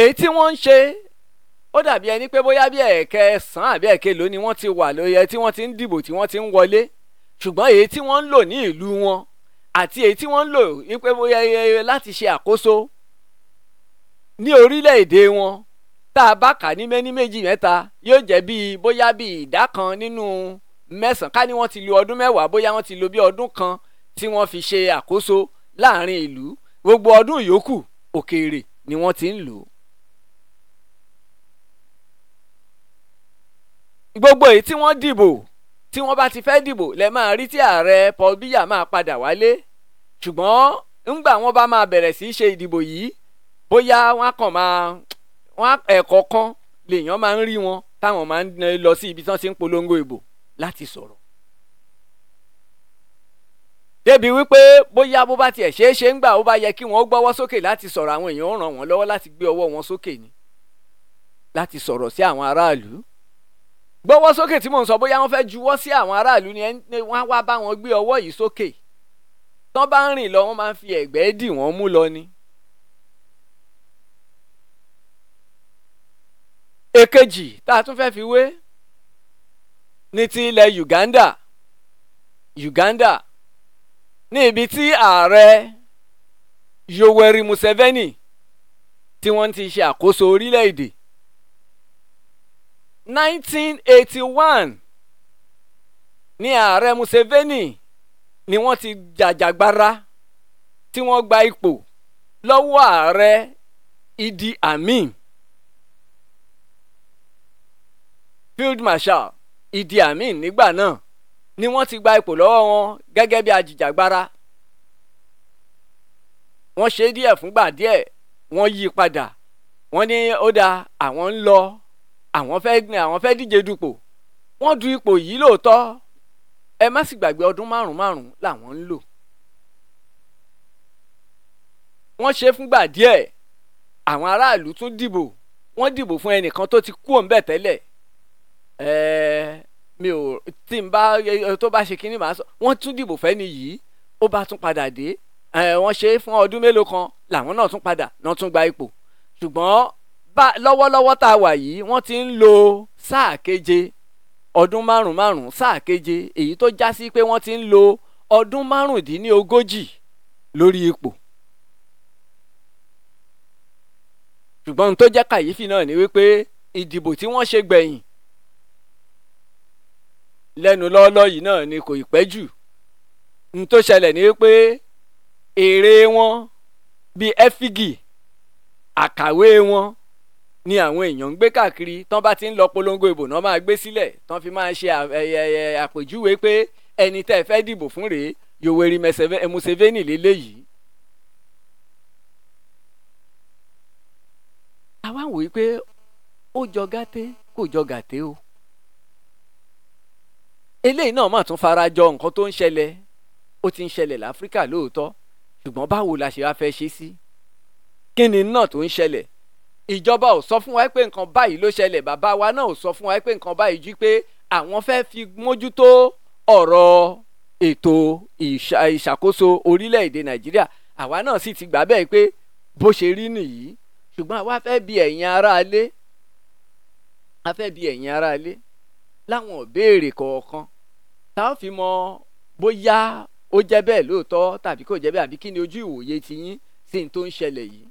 èyí tí wọ́n ń ṣe ó dàbí ẹni pé bóyá bí ẹ̀kẹsàn-án àbí ẹ̀kẹlò ni wọ́n ti wà lóye tí wọ́n ti ń dìbò tí wọ́n ti ń wọlé ṣùgbọ́n èyí tí wọ́n ń lò ní ìlú wọn àti èyí tí wọ́n ń lò wípé bóyá láti ṣe àkóso ní orílẹ̀-èdè wọn tá a bá kà ní méní méjì mẹ́ta yóò jẹ́ bíi bóyá bíi ìdá kan nínú mẹ́sàn-án ká ní wọ́n ti lo ọdún mẹ́wàá bóyá wọ́n ti lo bí ọdún kan tí wọ́n fi ṣe àkóso láàrin ìlú gbogbo ọdún yòókù òkèèrè ni wọ́n ti ń lò. gbogbo èyí tí wọ́n dìbò tí wọ́n bá ti fẹ́ dìbò lẹ máa rí tí ààrẹ Paul Biya máa padà wálé ṣùgbọ́n ńgbà wọ́n bá máa bẹ̀rẹ̀ sí í ṣe ìdìbò yìí bóyá wọ́n á kàn máa wọ́n ẹ̀kọ́ kan lèèyàn máa ń rí wọn táwọn máa ń lọ sí ibi tí wọ́n ti ń polongo ìbò láti sọ̀rọ̀. débi wípé bóyá bó bá tiẹ̀ ṣeé ṣe ń gbà ó bá yẹ kí wọ́n gbọ́wọ́ sókè láti sọ̀rọ̀ àwọn èèyàn ó ràn wọ́n lọ́wọ́ láti gbé ọwọ́ wọn sókè ni láti sọ̀rọ̀ sí àwọn aráàlú gbọ́wọ́ sókè tí mò ń sọ bóyá wọ́n fẹ́ juwọ́ sí àwọn aráàlú ni wọ́n á wá bá wọn gbé ọwọ́ yìí sókè tán bá ń rìn lọ wọ́n máa ń fi ẹ̀gbẹ́ dì wọ́n mú lọ ni. èkejì tá a tún fẹ́ fi wé ní ti ilẹ̀ Uganda Uganda ní ibi tí ààrẹ Yoweri Museveni tí wọ́n ti ṣe àkóso orílẹ̀-èdè 1981 ní ààrẹ Museveni ni wọ́n ti jàjàgbara tí wọ́n gba ipò lọ́wọ́ ààrẹ Idi Amin Field Marshal Idi Amin nígbà náà ni wọ́n ti gba ipò lọ́wọ́ wọn gẹ́gẹ́ bí ajìjàgbara wọ́n ṣe díẹ̀ fúngbà díẹ̀ wọ́n yí padà wọ́n ní ó dáa àwọn ń lọ àwọn fẹ́ àwọn fẹ́ díje dupò wọ́n du ipò yìí lóòótọ́ ẹ má sì gbàgbé ọdún márùn márùn làwọn ń lò wọ́n ṣe fúngbà díẹ̀ àwọn aráàlú tún dìbò wọ́n dìbò fún ẹnìkan tó ti kú òǹbẹ̀ tẹ́lẹ̀ ẹ̀ẹ́ mi ò tí n bá tó bá ṣe kínní màá sọ wọ́n tún dìbò fẹ́ni yìí ó bá tún padà dé ẹ̀ wọ́n ṣe é fún ọdún mélòó kan làwọn náà tún padà náà tún gba ipò ṣùgbọ́n bá lọ́wọ́lọ́wọ́ tá a wà yìí wọ́n ti ń lo sáà keje ọdún márùn márùn sáà keje èyí tó já sí pé wọ́n ti ń lo ọdún márùndínlógójì lórí ipò. ṣùgbọ́n ohun tó jẹ́ kàyéfì náà ni wípé ìdìbò tí wọ́n ṣe gbẹ̀yìn lẹ́nu lọ́ọ́lọ́ yìí náà ni kò ì pẹ́ jù ohun tó ṣẹlẹ̀ ni wípé èrè wọn bíi ẹ́fígì àkàwé wọn ni àwọn èèyàn ń gbé káàkiri tán bá ti ń lọ polongo ìbò náà máa gbé sílẹ̀ tán fi máa ṣe àpèjúwe pé ẹni tẹ́ ẹ fẹ́ dìbò fún rèé Yoweri Museveni lélẹ́yìí. àwa ń wòye pé ó jọ gàté kò jọ gàté o. eléyìí náà mà tún fara jọ nǹkan tó ń ṣẹlẹ̀ ó ti ń ṣẹlẹ̀ láfíríkà lóòótọ́ ṣùgbọ́n báwo la ṣe wá fẹ́ ṣe sí. kí ni náà tó ń ṣẹlẹ̀ ìjọba ò sọ fún wa pé nǹkan báyìí ló ṣẹlẹ̀ bàbá wa náà ò sọ fún wa pé nǹkan báyìí jí pé àwọn fẹ́ fi mójútó ọ̀rọ̀ ètò ìṣàkóso orílẹ̀-èdè nàìjíríà àwa náà sì ti gbà bẹ́ẹ̀ pé bó ṣe rí nìyí ṣùgbọ́n àwa fẹ́ bi ẹ̀yin aráalé a fẹ́ bi ẹ̀yin aráalé láwọn ìbéèrè kọ̀ọ̀kan tá a fi mọ bóyá ó jẹ́ bẹ́ẹ̀ lóòótọ́ tàbí kò jẹ́ bẹ́ẹ̀ àbí kí ni ojú ìwòye tiyín sí ní tó ń ṣẹlẹ̀ yìí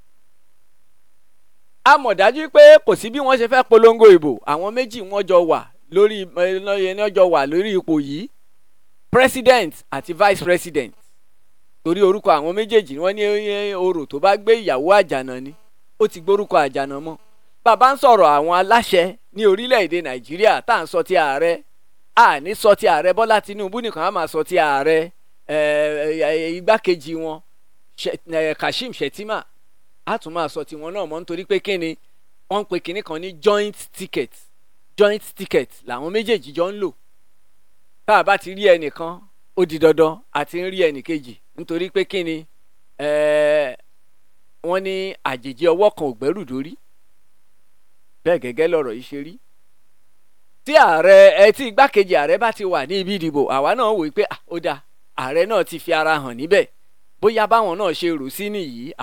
a mọ̀ dájú pé kò sí bí wọ́n ṣe fẹ́ polongo ìbò àwọn méjì wọ́n jọ wà lórí ẹni jọ wà lórí ipò yìí president àti vice president torí orúkọ àwọn méjèèjì wọ́n ní orò tó bá gbé ìyàwó àjànà ni ó ti gbórúkọ àjànà mọ́ bàbá ń sọ̀rọ̀ àwọn aláṣẹ ní orílẹ̀-èdè nàìjíríà tá à ń sọ ti ààrẹ à ní sọ ti ààrẹ bọ́lá tinubu nìkan á máa sọ ti ààrẹ igbákejì wọn kashim shettima a tún máa sọ tiwọn náà mọ́ nítorí pé kíni wọ́n ń pe kinní kan ní joint ticket joint ticket làwọn méjèèjì jọ ń lò tá a bá ti rí ẹnìkan ó di dandan àti ń rí ẹnìkejì nítorí pé kíni wọ́n ní àjèjì ọwọ́ kan ò gbẹ́rù dórí bẹ́ẹ̀ gẹ́gẹ́ lọ̀rọ̀ yìí ṣe rí tí ààrẹ ẹ tí igbákejì ààrẹ bá ti wà ní ibi ìdìbò àwa náà wòye pé ó dáa ààrẹ náà ti fi ara hàn níbẹ̀ bóyá báwọn náà ṣe rò sí nìyí